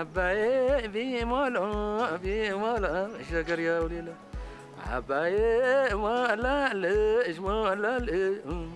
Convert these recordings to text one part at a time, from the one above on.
አባዬ ቢሞላ ቢሞላ ሸገሪያው ሌላ አባዬ ሞላልሽ ሞላልሽ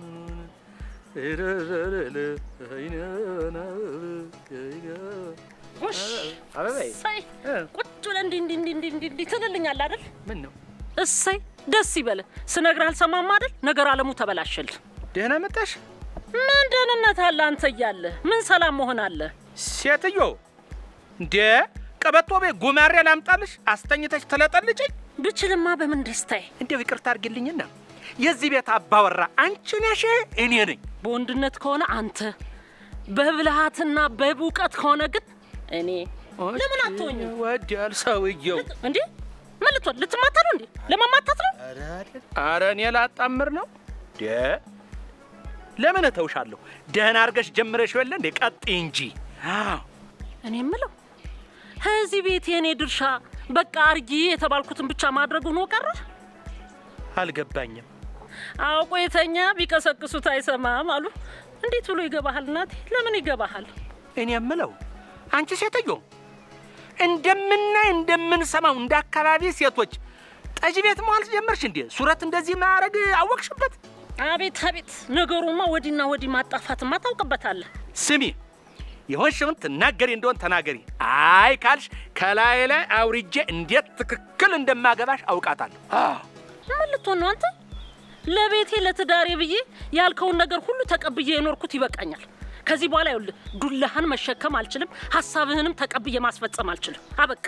ጎሽ አበባዬ እሰይ ቁጭ ብለህ እንዲህ እንዲህ እንዲህ እንዲህ እንዲህ እንዲህ ትልልኛለህ አይደል? ምን ነው እሰይ ደስ ይበልህ። ስነግርህ አልሰማም አይደል? ነገር አለሙ ተበላሸልህ። ደህና መጣሽ ምን ደህንነት አለ አንተ እያለህ? ምን ሰላም መሆን አለ? ሴትዮ እንዴ ቀበቶ ቤ ጉማሬ ላምጣልሽ አስተኝተሽ ትለጠልጭኝ ብችልማ በምን ደስታዬ። እንዲያው ይቅርታ አድርግልኝና የዚህ ቤት አባወራ አንቺ ነሽ እኔ ነኝ በወንድነት ከሆነ አንተ፣ በብልሃትና በእውቀት ከሆነ ግን እኔ። ለምን አትሆኝም ወዲያል ሰውየው እንዴ? ምን ልትሆን ልትማታ ነው እንዴ? ለማማታት ነው? አረ እኔ ላጣምር ነው ደ ለምን እተውሻለሁ ደህና አድርገሽ ጀምረሽ የለ እንዴ ቀጥይ እንጂ አዎ እኔ የምለው ከዚህ ቤት የእኔ ድርሻ በቃ አርጊ የተባልኩትን ብቻ ማድረግ ሆኖ ቀረ። አልገባኝም አውቆ የተኛ ቢቀሰቅሱት አይሰማም አሉ። እንዴት ብሎ ይገባሃል? እናቴ ለምን ይገባሃል? እኔ የምለው አንቺ ሴትዮ እንደምናይ እንደምንሰማው እንደ አካባቢ ሴቶች ጠጅ ቤት መዋል ጀመርሽ እንዴ? ሱረት እንደዚህ ማድረግ አወቅሽበት? አቤት አቤት፣ ነገሩማ ወዲና ወዲህ ማጣፋትማ ታውቅበታለህ። ስሚ የሆንሽውን ትናገሪ እንደሆን ተናገሪ። አይ ካልሽ ከላይ ላይ አውርጄ እንዴት ትክክል እንደማገባሽ አውቃታለሁ። አዎ ምን ልትሆን ነው አንተ? ለቤቴ ለትዳሬ ብዬ ያልከውን ነገር ሁሉ ተቀብዬ የኖርኩት ይበቃኛል። ከዚህ በኋላ ይኸውልህ ዱላህን መሸከም አልችልም፣ ሀሳብህንም ተቀብዬ ማስፈጸም አልችልም። አበቃ።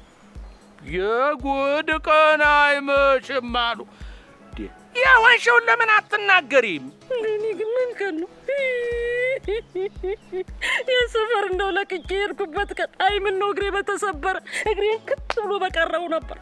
የጉድ ቀን አይመሽም አሉ። እንዴ፣ የሆንሽውን ለምን አትናገሪም? እኔ ግን ምን ቀን ነው የሰፈር እንደው ለቅቄ የሄድኩበት ቀን? አይ ምን ነው እግሬ በተሰበረ እግሬን ክት ብሎ በቀረው ነበር።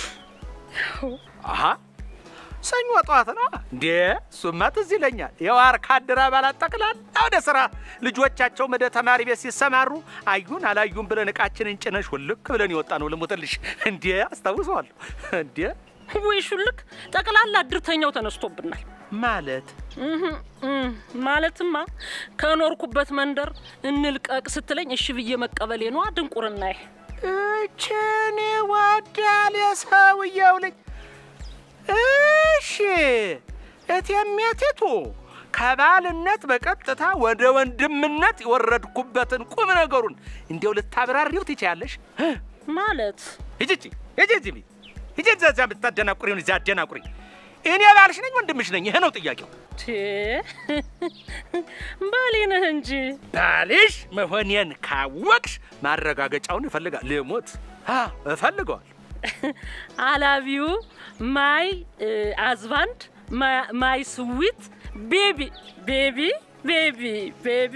አሀ ሰኞ ጠዋት ነው እንዴ? እሱማ ትዝ ይለኛል። የዋርካ አደር አባላት ጠቅላላ ወደ ስራ ልጆቻቸው ወደ ተማሪ ቤት ሲሰማሩ አዩን አላዩን ብለን እቃችንን ጭነሽ ውልክ ብለን የወጣ ነው። ልሙትልሽ እንዴ አስታውሰዋለሁ። እንዴ ወይ ሹልክ ጠቅላላ እድርተኛው ተነስቶብናል። ማለት እህ እህ ማለትማ ከኖርኩበት መንደር እንልቀቅ ስትለኝ እሺ ብዬ መቀበሌ ነዋ ድንቁርናዬ። እችን ወዳል የሰውየው ልጅ እሺ እቴሜቲቱ ከባልነት በቀጥታ ወደ ወንድምነት የወረድኩበትን ቁም ነገሩን እንዲያው ልታብራሪው ትችያለሽ? ማለት ሂጂ ሂጂ ሂጂ ሂጂ እዛ እዛ ብታደናቁሪውን እዚያ አደናቁሪ። እኔ ባልሽ ነኝ ወንድምሽ ነኝ? ይሄ ነው ጥያቄው። ቴ ባሌ ነህ እንጂ ባልሽ መሆኔን ካወቅሽ ማረጋገጫውን እፈልጋለሁ። ልሞት አ እፈልገዋል። አላቪዩ ማይ አዝባንድ ማይ ስዊት ቤቢ ቤቢ ቤቢ ቤቢ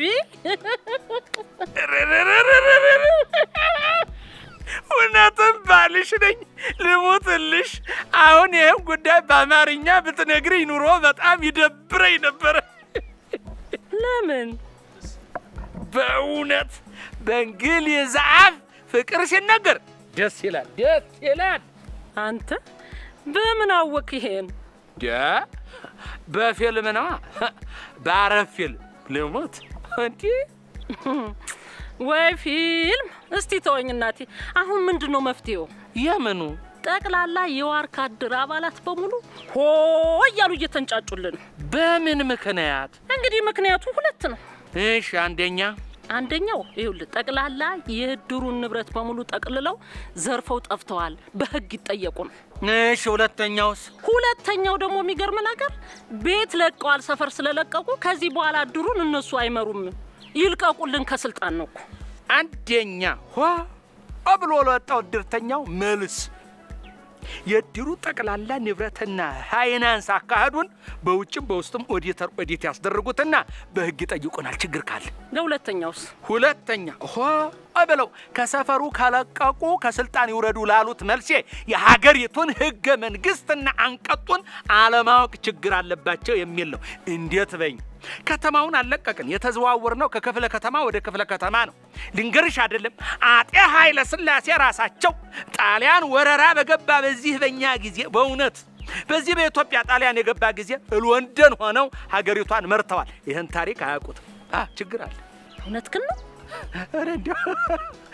እውነትም ባልሽ ነኝ። ልሙትልሽ። አሁን ይህም ጉዳይ በአማርኛ ብትነግሪኝ ኑሮ በጣም ይደብረኝ ነበረ። ለምን በእውነት በእንግሊዝ አፍ ፍቅር ሲነገር ደስ ይላል፣ ደስ ይላል። አንተ በምን አወቅ ይሄን? ደ በፊልም ነዋ፣ በአረብ ፊልም ልሙት እንዲህ ወይ ፊልም። እስቲ ተወኝ እናቴ። አሁን ምንድን ነው መፍትሄው? የምኑ ጠቅላላ የዋርካ አድር አባላት በሙሉ ሆ እያሉ እየተንጫጩልን። በምን ምክንያት? እንግዲህ ምክንያቱ ሁለት ነው። እሺ አንደኛ አንደኛው ይኸውልህ ጠቅላላ የእድሩን ንብረት በሙሉ ጠቅልለው ዘርፈው ጠፍተዋል፣ በህግ ይጠየቁ ነው። እሺ ሁለተኛውስ? ሁለተኛው ደግሞ የሚገርም ነገር ቤት ለቀዋል። ሰፈር ስለለቀቁ ከዚህ በኋላ እድሩን እነሱ አይመሩም፣ ይልቀቁልን ከስልጣን ነው እኮ። አንደኛ ሆ ብሎ ለወጣው እድርተኛው መልስ የእድሩ ጠቅላላ ንብረትና ፋይናንስ አካሄዱን በውጭም በውስጥም ኦዲተር ኦዲት ያስደርጉትና በህግ ይጠይቁናል ችግር ካለ። ለሁለተኛውስ ሁለተኛ ሆ ብለው ከሰፈሩ ከለቀቁ ከስልጣን ይውረዱ ላሉት መልሴ የሀገሪቱን ህገ መንግስትና አንቀጡን አለማወቅ ችግር አለባቸው የሚል ነው። እንዴት በኝ ከተማውን አልለቀቅን። የተዘዋወር ነው ከክፍለ ከተማ ወደ ክፍለ ከተማ ነው። ልንገርሽ አይደለም አጤ ኃይለ ሥላሴ ራሳቸው ጣሊያን ወረራ በገባ በዚህ በኛ ጊዜ በእውነት በዚህ በኢትዮጵያ ጣሊያን የገባ ጊዜ ሎንደን ሆነው ሀገሪቷን መርተዋል። ይህን ታሪክ አያውቁትም። አ ችግር አለ። እውነት ግን ነው። ኧረ እንዲያው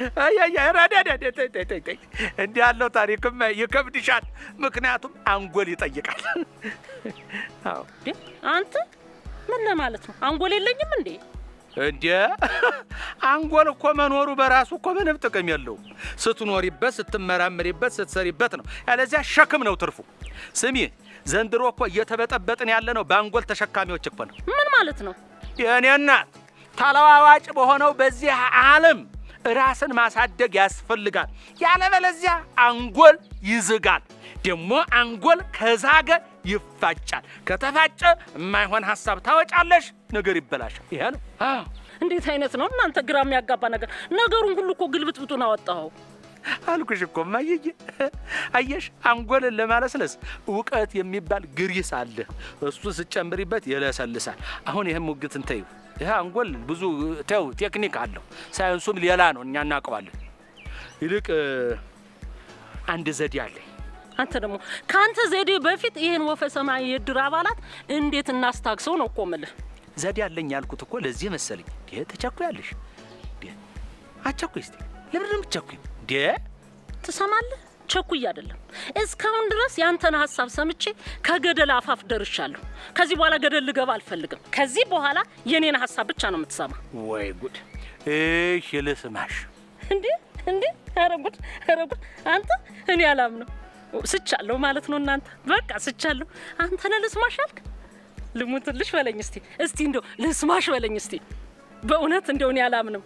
እንዲህ ያለው ታሪክም ይከብድሻል። ምክንያቱም አንጎል ይጠይቃል። አዎ እንዴ አንተ ምን ለማለት ነው? አንጎል የለኝም እንዴ? እንዴ አንጎል እኮ መኖሩ በራሱ እኮ ምንም ጥቅም የለውም። ስትኖሪበት፣ ስትመራምሪበት፣ ስትሰሪበት ነው። ያለዚያ ሸክም ነው ትርፉ። ስሚ ዘንድሮ እኮ እየተበጠበጥን ያለ ነው በአንጎል ተሸካሚዎች እኮ ነው። ምን ማለት ነው? የእኔ እናት ተለዋዋጭ በሆነው በዚህ ዓለም ራስን ማሳደግ ያስፈልጋል። ያለበለዚያ አንጎል ይዝጋል። ደግሞ አንጎል ከዛገ ይፋጫል። ከተፋጨ የማይሆን ሀሳብ ታወጫለሽ፣ ነገር ይበላሻል። ይሄ ነው። አዎ እንዴት አይነት ነው እናንተ ግራ የሚያጋባ ነገር? ነገሩን ሁሉ እኮ ግልብጥብጡን አወጣኸው። አልኩሽ እኮ ማየየ አየሽ፣ አንጎልን ለማለስለስ እውቀት የሚባል ግሪስ አለ። እሱ ስጨምሪበት ይለሰልሳል። አሁን ይህም ሙግትን ተይው። ይህ አንጎል ብዙ ተው ቴክኒክ አለው። ሳይንሱም ሌላ ነው፣ እኛ እናውቀዋለን። ይልቅ አንድ ዘዴ አለኝ። አንተ ደግሞ ከአንተ ዘዴ በፊት ይህን ወፈ ሰማይ የእድር አባላት እንዴት እናስታግሰው ነው እኮ የምልህ። ዘዴ አለኝ ያልኩት እኮ ለዚህ መሰለኝ። እንዴ ተቸኩያለሽ? እንዴ አቸኩይ እስቲ ለምን ነው የምትቸኩይው? እንዴ ትሰማለህ? ቸኩይ አይደለም። እስካሁን ድረስ ያንተን ሀሳብ ሰምቼ ከገደል አፋፍ ደርሻለሁ። ከዚህ በኋላ ገደል ልገባ አልፈልግም። ከዚህ በኋላ የኔን ሀሳብ ብቻ ነው የምትሰማ። ወይ ጉድ! እሺ ልስማሽ። እንዴ እንዴ! ኧረ ጉድ! ኧረ ጉድ! አንተ እኔ አላምነው ስቻለሁ ማለት ነው። እናንተ በቃ ስቻለሁ። አንተ ነህ ልስማሽ አልክ? ልሙትልሽ በለኝ እስቲ እስቲ እንደው ልስማሽ በለኝ እስቲ። በእውነት እንደው እኔ አላምንም።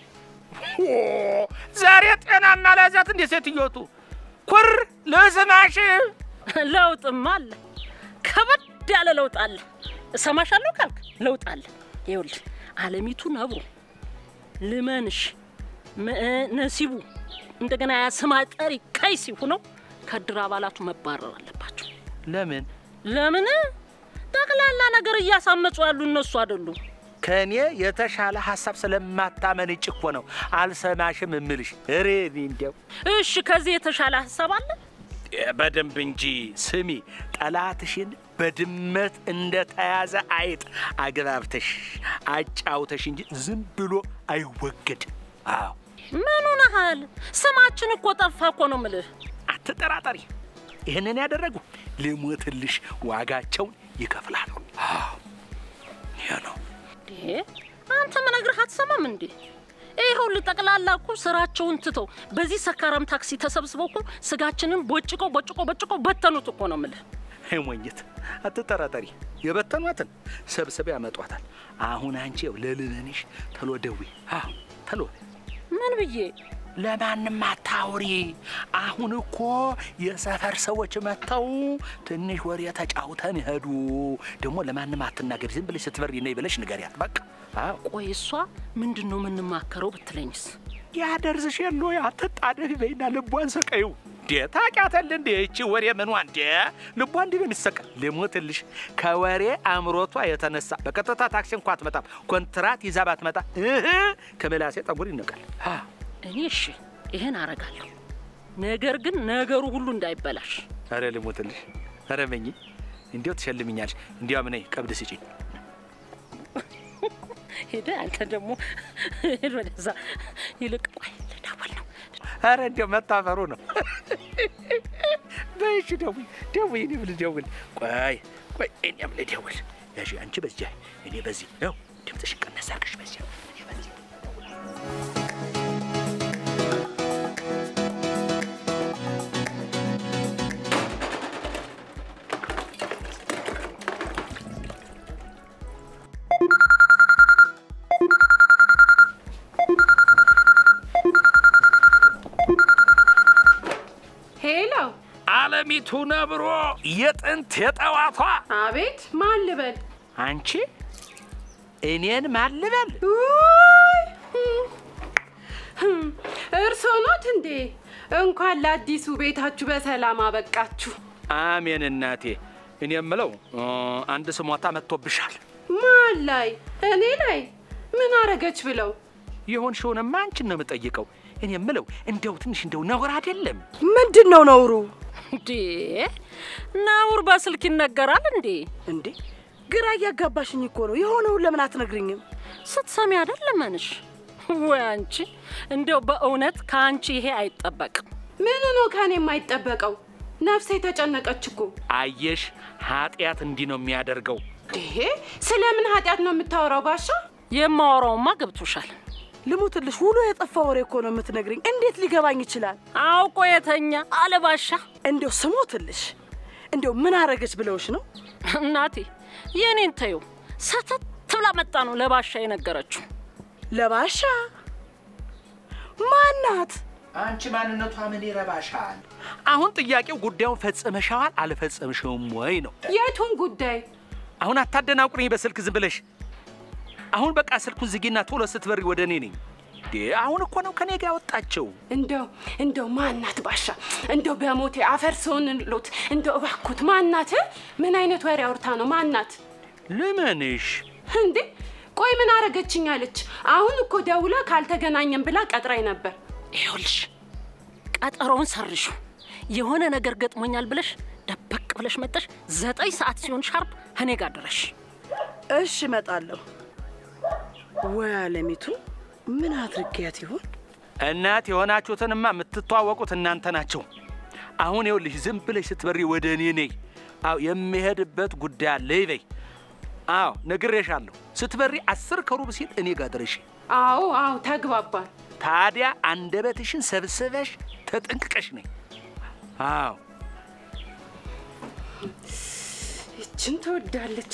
ዛሬ ጤናና ላዛት እንደ ሴትዮቱ ኩር ልስማሽ። ለውጥማ አለ፣ ከበድ ያለ ለውጥ አለ። እሰማሻለሁ ካልክ ለውጥ አለ። ይኸውልህ አለሚቱ ነብሩ፣ ልመንሽ፣ መ- ነሲቡ እንደገና ያ ስማ ጠሪ ቀይሲ ሆነው ከእድር አባላቱ መባረር አለባቸው። ለምን ለምን? ጠቅላላ ነገር እያሳመጹ ያሉ እነሱ አይደሉም። ከእኔ የተሻለ ሀሳብ ስለማታመነጭ እኮ ነው አልሰማሽም እምልሽ። እሬ እኔ እንዲያው እሺ ከዚህ የተሻለ ሀሳብ አለ? በደንብ እንጂ ስሚ፣ ጠላትሽን በድመት እንደተያዘ አይጥ አግባብተሽ አጫውተሽ እንጂ ዝም ብሎ አይወገድም። አዎ ምን ሆነሃል? ስማችን እኮ ጠፋ እኮ ነው ምልህ። አትጠራጠሪ። ይህንን ያደረጉ ልሞትልሽ ዋጋቸውን ይከፍላሉ። አዎ ይህ ነው። እንዴ አንተ ምነግርህ አትሰማም እንዴ? ይኸውልህ ጠቅላላ እኮ ስራቸውን ትተው በዚህ ሰካራም ታክሲ ተሰብስበው እኮ ስጋችንን ቦጭቆ ቦጭቆ ቦጭቆ በተኑት እኮ ነው ምልህ። ሞኝት አትጠራጠሪ። የበተኗትን ሰብስበው ያመጧታል። አሁን አንቺ ያው ለልመንሽ ተሎ ደዊ። አዎ ተሎ ምን ብዬ ለማንም አታውሪ። አሁን እኮ የሰፈር ሰዎች መጥተው ትንሽ ወሬ ተጫውተን ሄዱ። ደግሞ ለማንም አትናገሪ፣ ዝም ብለሽ ስትበሪ ነይ ብለሽ ንገሪያት። በቃ አዎ ቆይ እሷ ምንድን ነው የምንማከረው ብትለኝስ? ያደርዝሽ የለ አትጣደፊ በይና ልቧን ሰቀዩ። እንዴ ታውቂያታለህ እንዴ? ይቺ ወሬ ምኗ እንዴ ልቧ እንዲህ ነው የሚሰቀል። ልሞትልሽ ከወሬ አእምሮቷ የተነሳ በቀጥታ ታክሲ እንኳ አትመጣም። ኮንትራት ይዛ ባትመጣ እህ ከመላሴ ጠጉር ይነቃል። አ እኔ እሺ ይህን አረጋለሁ፣ ነገር ግን ነገሩ ሁሉ እንዳይበላሽ። ኧረ ልሞትልሽ፣ ኧረ መኝ እንዲያው ትሸልምኛለሽ። እንዲያው ምን ቀብድ ስጪኝ። ሄደ አንተ ደግሞ ሄድ ወደዛ። ይልቅ ቆይ ልደውል ነው። ኧረ እንዲያው መታፈሩ ነው። በይሽ ደውይ ደውይ፣ እኔም ልደውል። ቆይ ቆይ፣ እኔም ልደውል። ያሺ አንቺ በዚያ እኔ በዚህ ነው። ድምፅሽ ቀነስ አድርገሽ በዚያ እኔ በዚህ ሄሎ፣ አለሚቱ ነብሮ የጥንት የጠዋቷ አቤት። ማን ልበል? አንቺ እኔን ማልበል ውይ፣ ህም፣ እርስዎ ኖት እንዴ? እንኳን ለአዲሱ ቤታችሁ በሰላም አበቃችሁ። አሜን እናቴ። እኔ የምለው እ፣ አንድ ስሞታ መጥቶብሻል። ማን ላይ? እኔ ላይ? ምን አረገች ብለው? የሆንሽውንማ አንቺን ነው የምጠይቀው። እኔ የምለው እንደው ትንሽ እንደው ነውር አይደለም? ምንድን ነው ነውሩ? እንዴ ነውር በስልክ ይነገራል እንዴ? እንዴ ግራ እያጋባሽኝ እኮ ነው። የሆነውን ለምን አትነግርኝም? ስትሰሚ አይደል መንሽ ወይ አንቺ እንዲያው በእውነት ከአንቺ ይሄ አይጠበቅም። ምኑ ነው ከኔ የማይጠበቀው? ነፍሴ የተጨነቀች እኮ። አየሽ፣ ኃጢአት እንዲህ ነው የሚያደርገው። ይሄ ስለምን ኃጢአት ነው የምታወራው ባሻ? የማወራውማ ገብቶሻል። ልሙትልሽ ውሎ የጠፋ ወሬ እኮ ነው የምትነግሪኝ። እንዴት ሊገባኝ ይችላል? አውቆ የተኛ አለባሻ እንዲያው ስሞትልሽ፣ እንዲያው ምን አረገች ብለውሽ ነው? እናቴ የኔን ተዩ ሰተት ብላ መጣ ነው ለባሻ የነገረችው። ለባሻ ማናት? አንቺ ማንነቷ ምን ይረባሻል? አሁን ጥያቄው ጉዳዩን ፈጽመሻዋል አልፈጸምሽውም ወይ ነው። የቱን ጉዳይ? አሁን አታደናቁርኝ በስልክ ዝም ብለሽ። አሁን በቃ ስልኩን ዝጊና ቶሎ ስትበሪ ወደ እኔ ነኝ። እንዴ አሁን እኮ ነው ከኔ ጋር ያወጣቸው። እንደው እንደው ማናት ባሻ? እንደው በሞቴ አፈር ሰውን ሎት እንደው እባክዎት ማናት? ምን አይነት ወሬ አውርታ ነው ማናት? ልመንሽ እንዴ ቆይ ምን አረገችኝ አለች? አሁን እኮ ደውላ ካልተገናኘን ብላ ቀጥራኝ ነበር። ይኸውልሽ ቀጠሮውን ሰርሹ። የሆነ ነገር ገጥሞኛል ብለሽ ደበቅ ብለሽ መጠሽ ዘጠኝ ሰዓት ሲሆን ሻርፕ እኔ ጋር ድረሽ። እሺ እመጣለሁ። ወይ አለሚቱ ምን አድርጊያት ይሆን? እናት የሆናችሁትንማ የምትተዋወቁት እናንተ ናቸው። አሁን ይኸውልሽ ዝም ብለሽ ስትበሪ ወደ እኔ ነይ። አዎ የሚሄድበት ጉዳይ አለ ይበይ። አዎ ነግሬሻለሁ። ስትበሪ አስር ከሩብ ሲል እኔ ጋር ድረሽ። አዎ አዎ ተግባባል። ታዲያ አንደበትሽን ሰብስበሽ ተጠንቅቀሽ ነይ። አዎ ይችን ትወዳለች።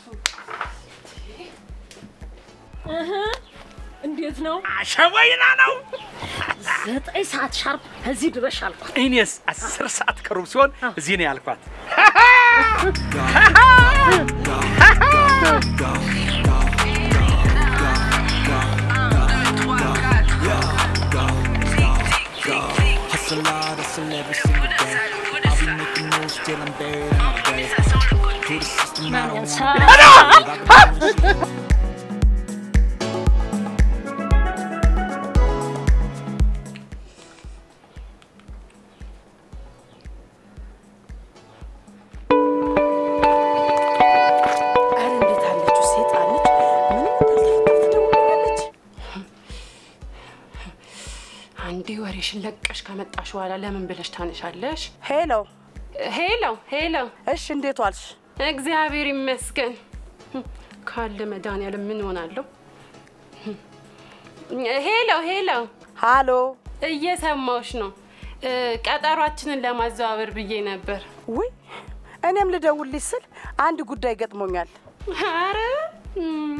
እንዴት ነው? አሸወይና ነው። ዘጠኝ ሰዓት ሻርፕ እዚህ ድረሽ አልኳት። እኔስ አስር ሰዓት ከሩብ ሲሆን እዚህ ነው ያልኳት። Hustle hard, hustle every single day. I'll be making moves till I'm buried in my grave. To the system, I don't want ኧረ እንዴት አለችው ሴጣን ልጅ! ምንም እንዳልተፈጠረ ትደውልልኛለች። አንዴ ወሬሽን ለቀሽ ከመጣሽ በኋላ ለምን ብለሽ ታነሻለሽ? ሄሎ፣ ሄሎ ሄሎ፣ እሺ እንዴት ዋልሽ? እግዚአብሔር ይመስገን ካለ መድኃኒዓለም ምን ሆናለሁ? ሄሎ ሄሎ፣ ሃሎ፣ እየሰማሁሽ ነው። እ፣ ቀጠሯችንን ለማዘዋወር ብዬ ነበር። ውይ እኔም ልደውልልሽ ስል አንድ ጉዳይ ገጥሞኛል። አረ እም፣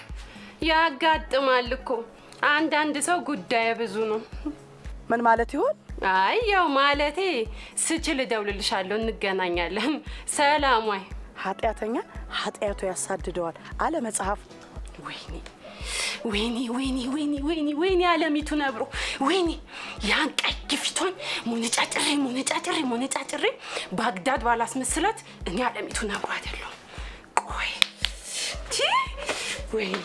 ያጋጥማል እኮ አንዳንድ ሰው ጉዳይ ብዙ ነው። ምን ማለት ይሆን? አይ ያው ማለቴ ስችል እደውልልሻለሁ፣ እንገናኛለን። ሰላም ዋይ። ኃጢአተኛ ኃጢአቱ ያሳድደዋል አለ መጽሐፍ። ወይኔ ወይኔ ወይኔ ወይኔ ወይኔ ወይኔ አለሚቱ ነብሮ ወይኔ ያን ቀይ ፊቷን ሙነጫጭሬ ሙነጫጭሬ ሙነጫጭሬ ባግዳድ ባላስመስላት እኔ አለሚቱ ነብሮ አይደለሁም። ቆይ ቺ ወይኔ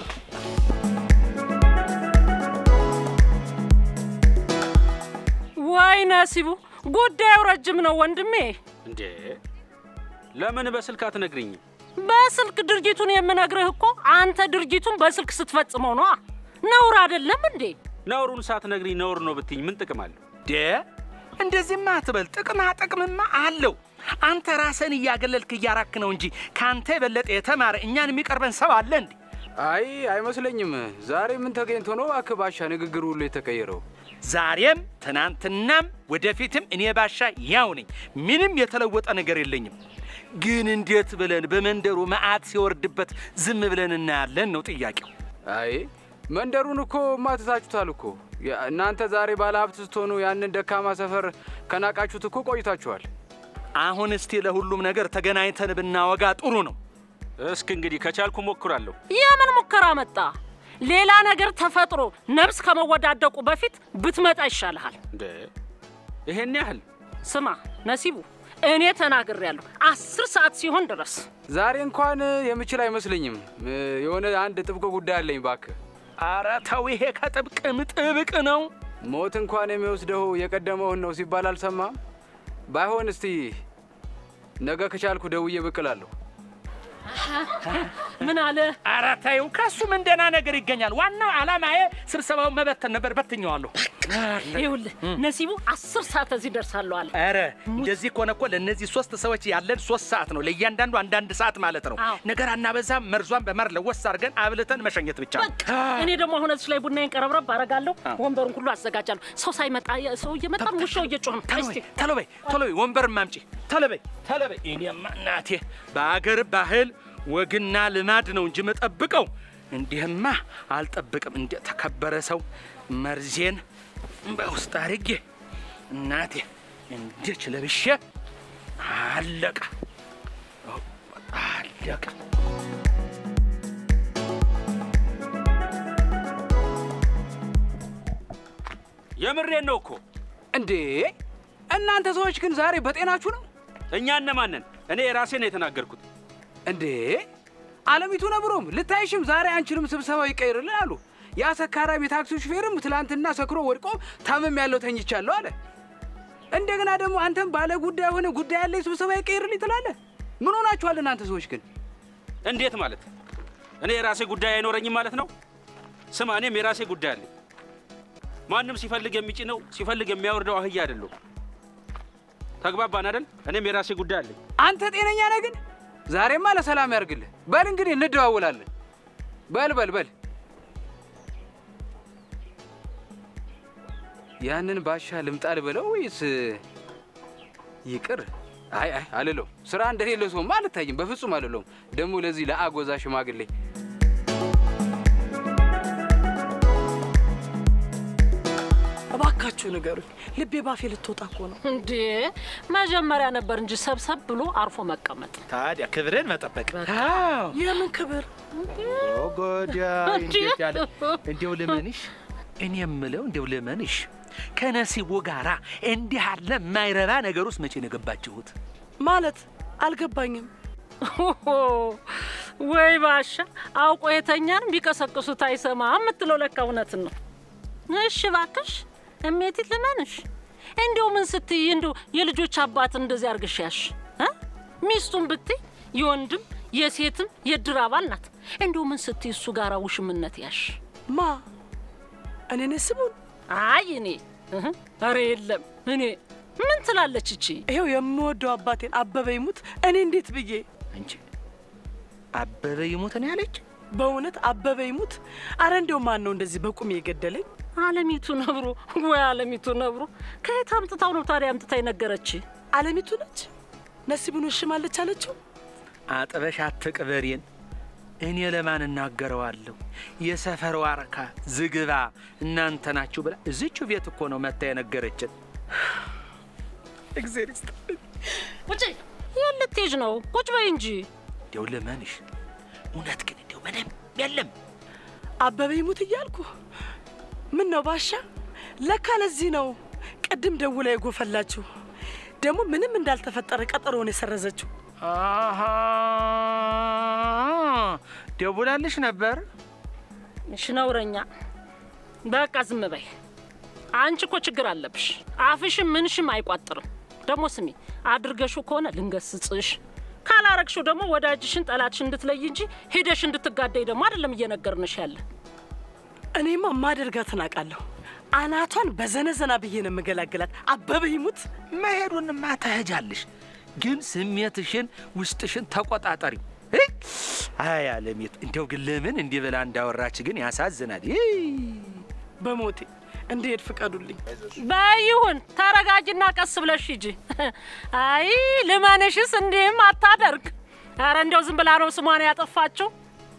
ወይ ነሲቡ፣ ጉዳዩ ረጅም ነው ወንድሜ። እንዴ ለምን በስልክ አትነግሪኝም? በስልክ ድርጊቱን የምነግርህ እኮ አንተ ድርጊቱን በስልክ ስትፈጽመው ነዋ። ነውር አይደለም እንዴ? ነውሩን ሳትነግሪኝ ነውር ነው ብትኝ ምን ጥቅም አለው? ዴ እንደዚህማ አትበል። ጥቅማ ጥቅምማ አለው። አንተ ራስን እያገለልክ እያራክ ነው እንጂ ከአንተ የበለጠ የተማረ እኛን የሚቀርበን ሰው አለ እንዴ? አይ አይመስለኝም። ዛሬ ምን ተገኝቶ ነው እባክህ ባሻ ንግግር ሁሉ የተቀየረው? ዛሬም ትናንትናም ወደፊትም እኔ ባሻ ያው ነኝ። ምንም የተለወጠ ነገር የለኝም። ግን እንዴት ብለን በመንደሩ መዓት ሲወርድበት ዝም ብለን እናያለን ነው ጥያቄው። አይ መንደሩን እኮ ማትታችሁታል እኮ ያ- እናንተ ዛሬ ባለ ሀብት ስትሆኑ ያንን ደካማ ሰፈር ከናቃችሁት እኮ ቆይታችኋል። አሁን እስቲ ለሁሉም ነገር ተገናኝተን ብናወጋ ጥሩ ነው። እስክ እንግዲህ ከቻልኩ ሞክራለሁ። የምን ሙከራ መጣ? ሌላ ነገር ተፈጥሮ ነፍስ ከመወዳደቁ በፊት ብትመጣ ይሻልሃል። እንዴ ይሄን ያህል ስማ ነሲቡ፣ እኔ ተናግሬያለሁ። አስር ሰዓት ሲሆን ድረስ ዛሬ እንኳን የምችል አይመስለኝም። እ፣ የሆነ አንድ ጥብቅ ጉዳይ አለኝ እባክህ። አረ ተው፣ ይሄ ከጥብቅም ጥብቅ ነው። ሞት እንኳን የሚወስደው የቀደመውን ነው ሲባል አልሰማም? ባይሆን እስቲ ነገ ከቻልኩ ደውዬ ብቅ እላለሁ። ምን አለ? ኧረ ተይው፣ ከሱ ምን ደህና ነገር ይገኛል? ዋናው ዓላማዬ ስብሰባውን መበተን ነበር። በትኘዋለሁ። ይኸውልህ ነሲቡ አስር ሰዓት እዚህ ደርሳለሁ አለ። ኧረ እንደዚህ ከሆነ እኮ ለእነዚህ ሶስት ሰዎች ያለን ሶስት ሰዓት ነው። ለእያንዳንዱ አንዳንድ ሰዓት ማለት ነው። አዎ። ነገር አናበዛም። መርዟን በማር ለወስ አድርገን አብልተን መሸኘት ብቻ ነው። በቃ እኔ ደግሞ አሁን እዚህ ላይ ቡናዬን ቀረብረብ አደርጋለሁ። ወንበሩን ሁሉ አዘጋጃለሁ። ሰው ሳይመጣ ሰው እየመጣ ውሻው እየጮህ ነው። ቶሎ እስቲ በይ፣ ቶሎ በይ፣ ቶሎ በይ፣ ወንበር ማምጪ። ቶሎ በይ፣ ቶሎ በይ። እኔማ እናቴ በአገር ባህል ወግና ልማድ ነው እንጂ መጠብቀው እንዲህማ አልጠብቅም። እንደ ተከበረ ሰው መርዜን በውስጥ አድርጌ እናቴ እንዲች ለብሼ አለቀ አለቀ። የምሬን ነው እኮ። እንዴ እናንተ ሰዎች ግን ዛሬ በጤናችሁ ነው እኛ እነማንን? እኔ የራሴን ነው የተናገርኩት። እንዴ? አለሚቱ ነብሮም ልታይሽም ዛሬ አንቺንም ስብሰባው ይቀይርልን አሉ። ያ ሰካራም የታክሲ ሹፌርም ትላንትና ሰክሮ ወድቆ ታመም ያለው ተኝቻለሁ አለ። እንደገና ደግሞ አንተም ባለ ጉዳይ ሆነ ጉዳይ ያለኝ ስብሰባ ይቀይርልኝ ትላለህ። ምን ሆናችኋል እናንተ ሰዎች ግን? እንዴት ማለት? እኔ የራሴ ጉዳይ አይኖረኝም ማለት ነው? ስማ፣ እኔም የራሴ ጉዳይ አለኝ። ማንም ሲፈልግ የሚጭነው ሲፈልግ የሚያወርደው አህያ አይደለሁ። ተግባባን አይደል? እኔም የራሴ ጉዳይ አለኝ። አንተ ጤነኛ ነህ ግን? ዛሬማ ለሰላም ያርግልህ። በል እንግዲህ እንደዋውላለን። በል በል በል ያንን ባሻ ልምጣል በለው ወይስ ይቅር? አይ አይ አልለውም። ስራ እንደሌለ ሰውማ አልታይም፣ በፍጹም አልለውም። ደግሞ ለዚህ ለአጎዛ ሽማግሌ እባካችሁ ንገሩኝ። ልቤ ባፌ ልትወጣ እኮ ነው። እንዴ መጀመሪያ ነበር እንጂ ሰብሰብ ብሎ አርፎ መቀመጥ። ታዲያ ክብርን መጠበቅ አዎ። የምን ክብር? ጎዳ እንዴት ያለ እንዲያው ልመንሽ፣ እኔ የምለው እንዲያው ልመንሽ ከነሲቡ ጋራ እንዲህ አለ የማይረባ ነገር ውስጥ መቼ ነው የገባችሁት? ማለት አልገባኝም። ወይ ባሻ አውቆ የተኛን ቢቀሰቅሱት አይሰማ የምትለው ለካ እውነትን ነው። እሺ ባክሽ እሜቲት ልመንሽ፣ እንዲሁ ምን ስትይ እንዲሁ የልጆች አባት እንደዚህ አርግሽ ያሽ እ? ሚስቱን ብትይ የወንድም የሴትም የድር አባል ናት። እንዲሁ ምን ስትይ እሱ ጋር ውሽምነት ያሽ ማ እኔ ነስቡን አይ እኔ እህ፣ ኧረ የለም እኔ ምን ትላለች እቺ? ይኸው የምወደው አባቴን አበበ ይሙት እኔ እንዴት ብዬ እንጂ አበበ ይሙት ነው ያለች። በእውነት አበበ ይሙት። አረ እንዲያው ማን ነው እንደዚህ በቁሜ የገደለኝ? አለሚቱ ነብሮ ወይ አለሚቱ ነብሮ ከየት አምጥታው ነው ታዲያ አምጥታ የነገረች? አለሚቱ ነች ነሲቡን ወሽማለች አለችው። አጥበሽ አትቅበሬን። እኔ ለማን እናገረዋለሁ? የሰፈር ዋርካ ዝግባ እናንተ ናችሁ ብላ እዚቹ ቤት እኮ ነው መታ የነገረችን። እግዜር ይስጥልኝ። ቁጭ የት ልትሄጂ ነው? ቁጭ በይ እንጂ። እንዲያው ልመንሽ፣ እውነት ግን እንዲያው ምንም የለም። አበበ ይሙት እያልኩ ምን ነው ባሻ? ለካ ለዚህ ነው ቅድም ደውላ የጎፈላችሁ። ደግሞ ምንም እንዳልተፈጠረ ቀጠሮውን የሰረዘችው። አሃ ደውላልሽ ነበር? እሺ ነውረኛ፣ በቃ ዝም በይ። አንቺ እኮ ችግር አለብሽ። አፍሽም ምንሽም አይቋጥርም። ደግሞ ስሚ፣ አድርገሽው ከሆነ ልንገስጽሽ፣ ካላረግሽው ደግሞ ወዳጅሽን ጠላትሽ እንድትለይ እንጂ ሄደሽ እንድትጋደይ ደግሞ አይደለም እየነገርንሽ ያለ። እኔማ ማደርጋትን አውቃለሁ። አናቷን በዘነዘና ብዬ ነው የምገላግላት። አበበ ይሙት መሄዱንማ ተሄጃለሽ፣ ግን ስሜትሽን ውስጥሽን ተቆጣጠሪው። እ? አይ አለሚቱ፣ እንዲያው ግን ለምን እንዲህ ብላ እንዳወራች ግን ያሳዝናል። ይ! በሞቴ እንድሄድ ፍቀዱልኝ። በይሁን ተረጋጅና ቀስ ብለሽ ሂጂ። አይ ልመንሽስ እንዲህም አታደርግ። ኧረ እንዲያው ዝም ብላ ነው ስሟን ያጠፋችው።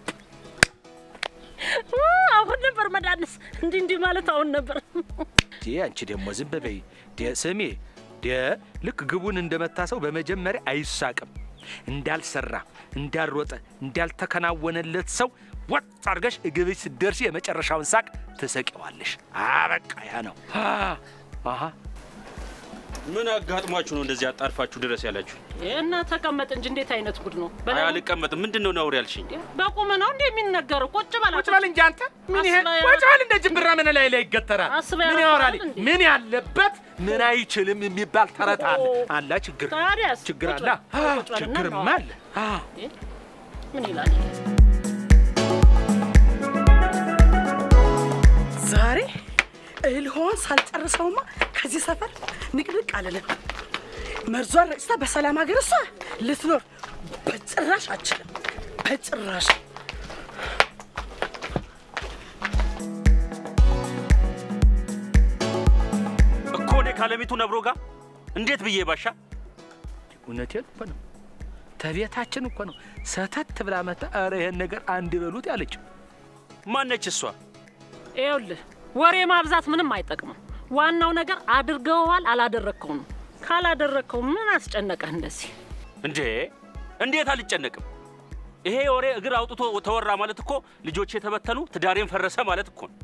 አሁን ነበር መዳንስ እንዲህ እንዲህ ማለት አሁን ነበር። ዴ አንቺ ደግሞ ዝም በይ ዴ ስሜ ዴ ልክ ግቡን እንደመታ ሰው በመጀመሪያ አይሳቅም። እንዳልሰራ እንዳልሮጠ እንዳልተከናወነለት ሰው ወጥ አድርገሽ እግብሽ ስትደርሺ የመጨረሻውን ሳቅ ትሰቂዋለሽ። አበቃ ያ ነው። አሃ ምን አጋጥሟችሁ ነው እንደዚህ አጣርፋችሁ ድረስ ያላችሁ? እና ተቀመጥ እንጂ እንዴት አይነት ጉድ ነው? አይ አልቀመጥም። ምንድን ነው ነውር ያልሽኝ? በቁም ነው እንዴ የሚነገረው? ቁጭ በላ ቁጭ በል እንጂ አንተ ምን ይሄ አስበህ ቁጭ በል እንደ ጅምብራ ምን ላይ ላይ ይገተራል? አስበህ ምን ያረፈዋል ያወራል? እንዴ? ምን ያለበት ምን አይችልም የሚባል ተረት አለ። ኦ። አላ ችግር ታዲያስ ችግር ቁጭ አለ። በል፣ ቁጭ በልና ችግርማ እናወራ። አለ። አዎ። ምን ይላል? ዛሬ እህል ሆን ሳልጨርሰውማ ከዚህ ሰፈር ንቅንቅ አልልም። መርዟን ረጭታ በሰላም ሀገር እሷ ልትኖር በጭራሽ አችልም፣ በጭራሽ። እኮ እኔ ካለሚቱ ነብሮ ጋር እንዴት ብዬ ባሻ እውነቴን እኮ ነው። ተቤታችን እኮ ነው ሰተት ብላ መታ ኧረ ይሄን ነገር አንድ በሉት ያለችው። ማነች እሷ? ይኸውልህ ወሬ ማብዛት ምንም አይጠቅምም። ዋናው ነገር አድርገዋል አላደረግከው ነው። ካላደረግከው ምን አስጨነቀህ እንደዚህ? እንዴ እንዴት አልጨነቅም? ይሄ ወሬ እግር አውጥቶ ተወራ ማለት እኮ ልጆች የተበተኑ ትዳሬን ፈረሰ ማለት እኮ ነው።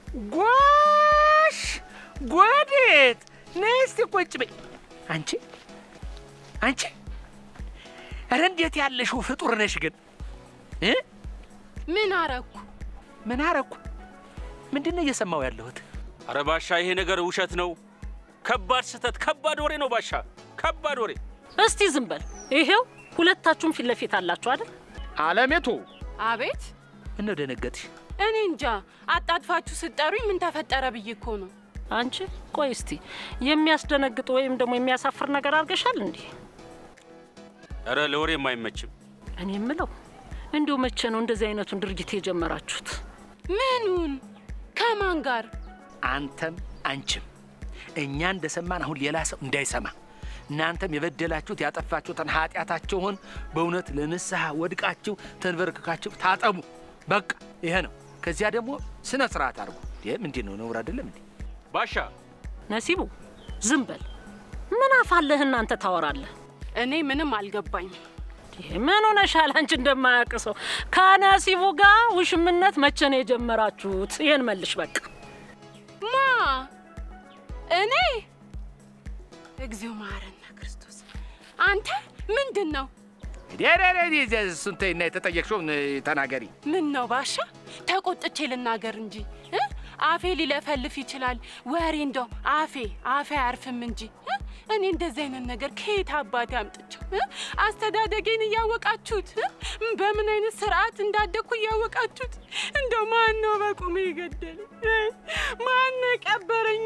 ጎሽ ጎዴት ነይ እስቲ ቁጭ በይ። አንቺ አንቺ ኧረ እንዴት ያለሽው ፍጡር ነሽ ግን እ ምን አረኩ? ምን አረኩ? ምንድን ነው እየሰማው ያለሁት? አረ ባሻ ይሄ ነገር ውሸት ነው። ከባድ ስህተት፣ ከባድ ወሬ ነው ባሻ፣ ከባድ ወሬ። እስቲ ዝም በል። ይሄው ሁለታችሁም ፊት ለፊት አላችሁ አይደል? አለሜቱ አቤት። ምነው ደነገጥሽ? እኔ እንጃ አጣድፋችሁ ስጠሩኝ ምን ተፈጠረ ብዬ እኮ ነው። አንቺ ቆይ እስቲ የሚያስደነግጥ ወይም ደግሞ የሚያሳፍር ነገር አድርገሻል እንዲህ? አረ ለወሬም አይመችም። እኔ የምለው እንዲሁ መቼ ነው እንደዚህ አይነቱን ድርጊት የጀመራችሁት? ምኑን? ከማን ጋር? አንተም አንቺም እኛ እንደሰማን አሁን ሌላ ሰው እንዳይሰማ እናንተም የበደላችሁት ያጠፋችሁትን ኃጢአታችሁን በእውነት ለንስሐ ወድቃችሁ ተንበርክካችሁ ታጠቡ። በቃ ይሄ ነው። ከዚያ ደግሞ ስነ ስርዓት አድርጉ። ይህ ምንድን ነው? ነውር አይደለም እንዴ? ባሻ ነሲቡ ዝም በል። ምን አፋለህ እናንተ ታወራለህ? እኔ ምንም አልገባኝም። ይሄ ምን ሆነሻል? አንቺ እንደማያውቅ ሰው ከነሲቡ ጋር ውሽምነት መቼ ነው የጀመራችሁት? ይሄን መልሽ በቃ። ማ እኔ? እግዚኦ መሐረነ ክርስቶስ። አንተ ምንድን ነው? እሱን ተይና የተጠየቅሽውን ተናገሪ። ምን ነው ባሻ? ተቆጥቼ ልናገር እንጂ እ? አፌ ሊለፈልፍ ይችላል ወሬ እንደው አፌ አፌ አያርፍም እንጂ እ? እኔ እንደዚህ አይነት ነገር ከየት አባቴ አምጥቼው እ? አስተዳደጌን እያወቃችሁት እ? በምን አይነት ስርዓት እንዳደግኩ እያወቃችሁት እንደው ማን ነው በቁሜ የገደለኝ? ማን ነው የቀበረኝ?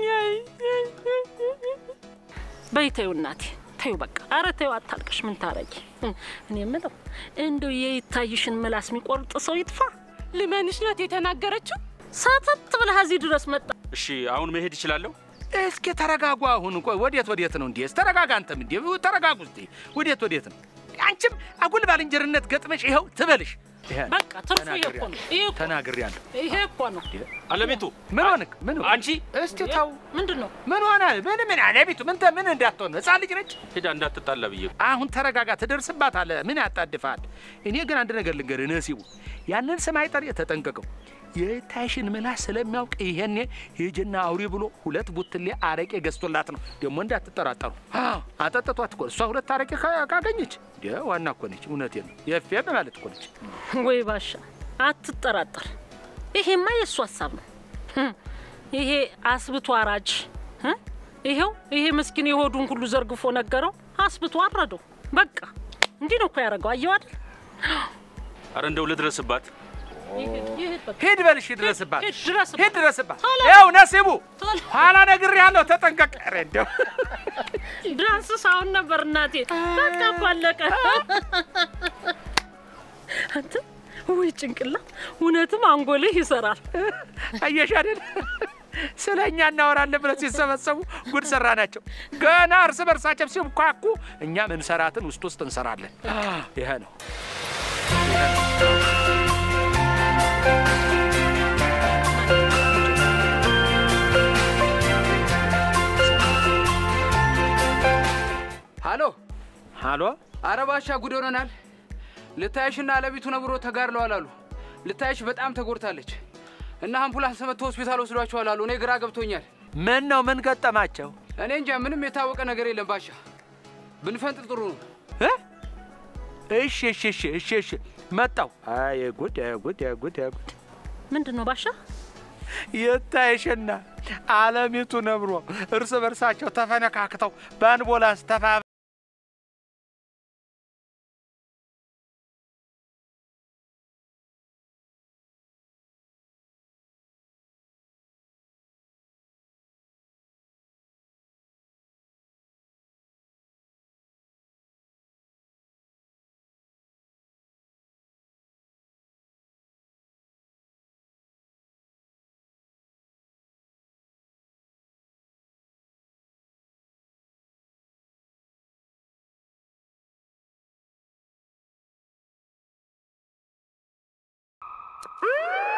በይ ተይው እናቴ ተይው በቃ። አረ ተይው አታልቅሽ። ምን ታረጊ? እኔ የምለው እንደው የይታይሽን ምላስ የሚቆርጥ ሰው ይጥፋ። ልመንሽ ናት የተናገረችው። ሳተት ብለህ እዚህ ድረስ መጣ። እሺ አሁን መሄድ እችላለሁ? እስኪ ተረጋጉ። አሁን ቆይ፣ ወዴት ወዴት ነው እንዴ? ተረጋጋ። አንተም እንዴ ተረጋጉ እስቲ። ወዴት ወዴት ነው? አንቺም አጉል ባልንጀርነት ገጥመሽ ይኸው ትበልሽ። ይሄ በቃ ትርፉ ይሄ እኮ ነው። ይሄ እኮ ተናግሬያለሁ። ይሄ እኮ ነው። አለሚቱ ምን ሆንክ? ምን ሆንክ? አንቺ እስቲ ተው። ምንድን ነው? ምን ሆነ? ምን ምን አለሚቱ ምን ተ- ምን እንዳትሆን ህፃን ልጅ ነች። ሄዳ እንዳትጣላ ብዬ አሁን ተረጋጋ፣ ትደርስባታለህ። ምን ያጣድፋል? እኔ ግን አንድ ነገር ልንገርህ ነሲቡ፣ ያንን ስም አይጠር ተጠንቀቀው። የታይሽን ምላስ ስለሚያውቅ ይሄኔ ሂጅና አውሪ ብሎ ሁለት ቡትሌ አረቄ ገዝቶላት ነው። ደግሞ እንዳትጠራጠሩ አዎ፣ አጠጥቷት እኮ እሷ ሁለት አረቄ ካ- ካገኘች እንደ ዋና እኮ ነች። እውነቴን ነው። የፌም ማለት እኮ ነች። ወይ ባሻ አትጠራጠር። ይሄማ የእሱ ሀሳብ ነው። ህም፣ ይሄ አስብቶ አራጅ እ? ይሄው ይሄ ምስኪን የሆዱን ሁሉ ዘርግፎ ነገረው፣ አስብቶ አረደው። በቃ እንዲህ ነው እኮ ያደረገው። አየው አይደል? አረ እንደው ልድረስባት። ይሄድ ይሄድ በቃ ሂድ በልሽ፣ ድረስባት፣ ሂድ ድረስባት። ሂድ ድረስባት። ቶሎ። ይኸው ነሲቡ ቶሎ። ኋላ ነግሬሃለሁ፣ ተጠንቀቅ። ኧረ እንደው ዳንስ ሳሁን ነበር እናቴ። በቃ እኮ አለቀ። አንተ ወይ ጭንቅላት፣ እውነትም አንጎልህ ይሰራል። አየሽ አይደል? ስለ እኛ እናወራለን ብለው ሲሰበሰቡ ጉድ ሰራ ናቸው። ገና እርስ በርሳቸው ሲኳኩ እኛ ምንሰራትን ውስጥ ውስጥ እንሰራለን። ይሄ ነው። ሃሎ ሃሎ አረ ባሻ ጉድ ሆነናል። ልታይሽና አለሚቱ ነብሮ ተጋድለዋል አሉ። ልታይሽ በጣም ተጎድታለች እና አምቡላንስ መጥቶ ሆስፒታል ወስዷቸዋል አሉ። እኔ ግራ ገብቶኛል። ምን ነው ምን ገጠማቸው? እኔ እንጃ ምንም የታወቀ ነገር የለም ባሻ። ብንፈንጥር ጥሩ ነው። እ? እሺ እሺ እሺ እሺ እሺ መጣው። አይ ጉድ አይ ጉድ አይ ጉድ አይ ጉድ ምንድን ነው ባሻ? የታይሽና አለሚቱ ነብሮ እርስ በርሳቸው ተፈነካክተው በአንቦላንስ ተፋ ናቸው።